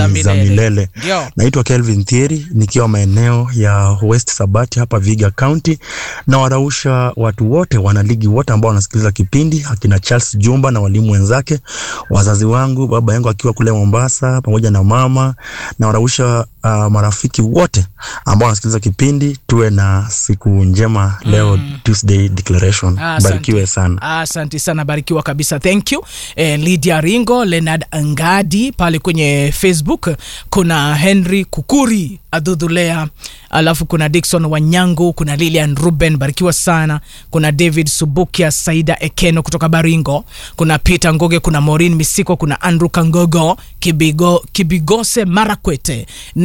za milele. milele. Ndio. Naitwa Kelvin Thieri nikiwa maeneo ya West Sabati hapa Viga County, na warausha watu wote wanaligi wote ambao wanasikiliza kipindi, akina Charles Jumba na walimu wenzake, wazazi wangu, baba yangu akiwa kule Mombasa pamoja na mama, na warausha uh, marafiki wote ambao wanasikiliza kipindi. Tuwe na siku njema leo Tuesday declaration. Asante. Barikiwe sana. Asante sana, barikiwa kabisa, thank you. Eh, Lydia Ringo, Leonard Ngadi pale kwenye Facebook, kuna Henry Kukuri Adhudhulea, alafu kuna Dickson Wanyangu, kuna Lilian Ruben, barikiwa sana. Kuna David Subukia, Saida Ekeno kutoka Baringo, kuna Peter Ngoge, kuna Maureen Misiko, kuna Andrew Kangogo, Kibigo, Kibigose Marakwete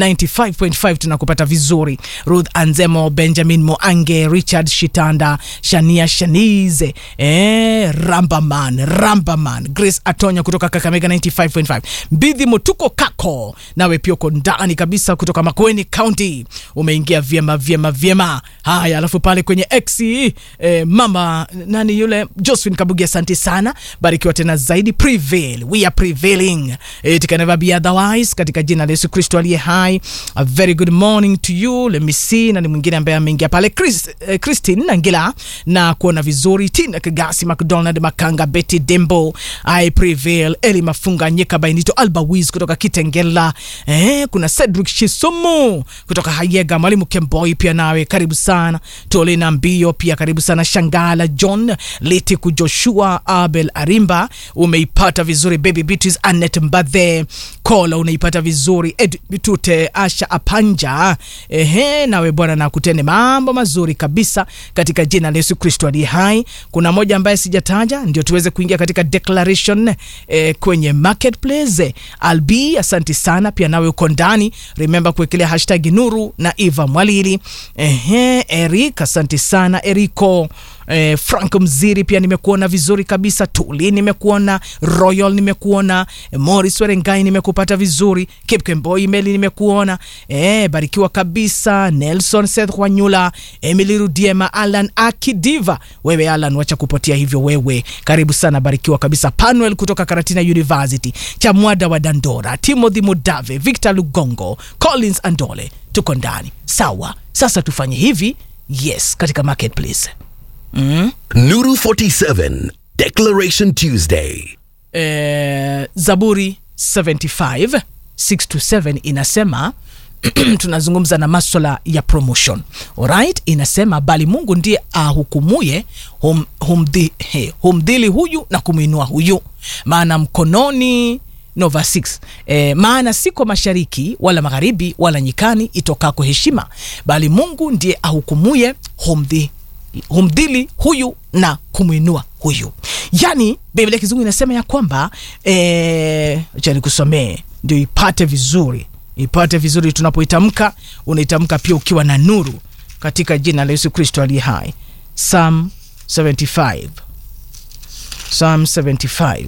95.5 tunakupata vizuri. Ruth Anzemo, Benjamin Moange, Richard Shitanda, Shania Shanize, eh, Rambaman, Rambaman, Grace Atonya kutoka Kakamega 95.5, Mbidhi Mutuko Kako, nawe pia uko ndani kabisa kutoka Makueni County, umeingia vyema vyema vyema. Haya, alafu pale kwenye X eh, mama nani yule Josephine Kabugi, asante sana, barikiwa tena zaidi. Prevail, we are prevailing, it can never be otherwise, katika jina la Yesu Kristo aliye hai. A very good morning to you. Let me see nani mwingine ambaye ameingia pale, Chris, eh, Christine Nangila na kuona vizuri, Tina Kagasi, McDonald Makanga, Betty Dembo, I prevail, Eli Mafunga, Nyeka Bainito, Alba Wiz kutoka Kitengela, eh, kuna Cedric Shisumu kutoka Hayega, Mwalimu Kemboi pia nawe karibu sana, Tolena Mbio pia karibu sana, Shangala John Litiku, Joshua Abel Arimba umeipata vizuri, Baby Beatrice Anet Mbadhe Kola unaipata vizuri, Ed Bitute Asha Apanja, ehe, nawe Bwana na kutende mambo mazuri kabisa katika jina la Yesu Kristo aliye hai. Kuna moja ambaye sijataja ndio tuweze kuingia katika declaration eh, kwenye marketplace. Albi, asante sana pia nawe uko ndani, remember kuwekelea hashtag Nuru na Eva Mwalili. Ehe, Eric, asante sana Eriko. Eh, Frank Mziri pia nimekuona vizuri kabisa. Tuli nimekuona, Royal nimekuona, eh, Morris Werengai nimekupata vizuri, Kipkemboi Meli nimekuona, eh, barikiwa kabisa. Nelson Seth Wanyula, Emily Rudiema, Alan Akidiva, wewe Alan, wacha kupotea hivyo wewe, karibu sana, barikiwa kabisa. Panuel kutoka Karatina University, Chamwada wa Dandora, Timothy Mudave, Victor Lugongo, Collins Andole, tuko ndani sawa. Sasa tufanye hivi, yes, katika marketplace mm. Nuru 47 Declaration Tuesday. eh, Zaburi 75 6 to 7 inasema tunazungumza na maswala ya promotion alright. Inasema bali Mungu ndiye ahukumuye hum, humdhi, he, humdhili huyu na kumwinua huyu, maana mkononi no verse 6 eh, maana siko mashariki wala magharibi wala nyikani itokako heshima, bali Mungu ndiye ahukumuye humdhi humdhili huyu na kumwinua huyu. Yani Biblia Kizungu inasema ya kwamba eh, acha nikusomee ndio ipate vizuri, ipate vizuri. Tunapoitamka unaitamka pia ukiwa na nuru katika jina la Yesu Kristo aliye hai. Psalm 75 Psalm 75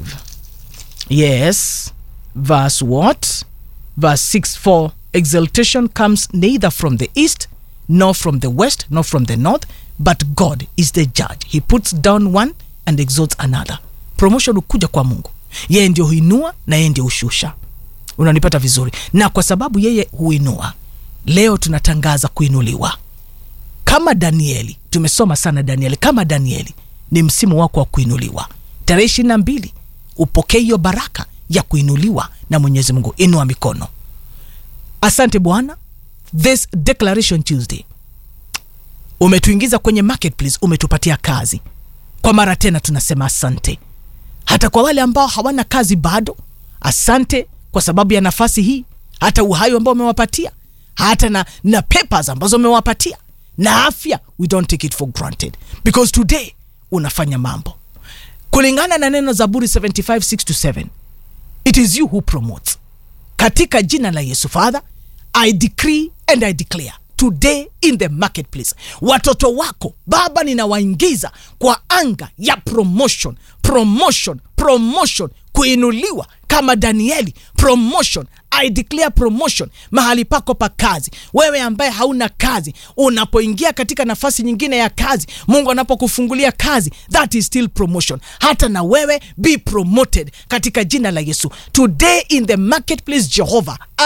yes verse what verse 6 for exaltation comes neither from the east nor from the west nor from the north but god is the judge he puts down one and exalts another promotion hukuja kwa mungu yeye ndio huinua na yeye ndio hushusha unanipata vizuri na kwa sababu yeye huinua leo tunatangaza kuinuliwa kama danieli tumesoma sana danieli kama danieli ni msimu wako wa kuinuliwa tarehe ishiri na mbili upokee hiyo baraka ya kuinuliwa na mwenyezi mungu inua mikono asante bwana this declaration tuesday umetuingiza kwenye marketplace umetupatia kazi kwa mara tena tunasema asante hata kwa wale ambao hawana kazi bado asante kwa sababu ya nafasi hii hata uhai ambao umewapatia hata na, na papers ambazo umewapatia na afya we don't take it for granted because today unafanya mambo kulingana na neno zaburi 75 6 to 7 it is you who promotes katika jina la yesu father i decree and i declare today in the marketplace watoto wako baba ninawaingiza kwa anga ya promotion promotion promotion kuinuliwa kama danieli promotion i declare promotion mahali pako pa kazi wewe ambaye hauna kazi unapoingia katika nafasi nyingine ya kazi mungu anapokufungulia kazi that is still promotion hata na wewe be promoted katika jina la yesu today in the marketplace jehovah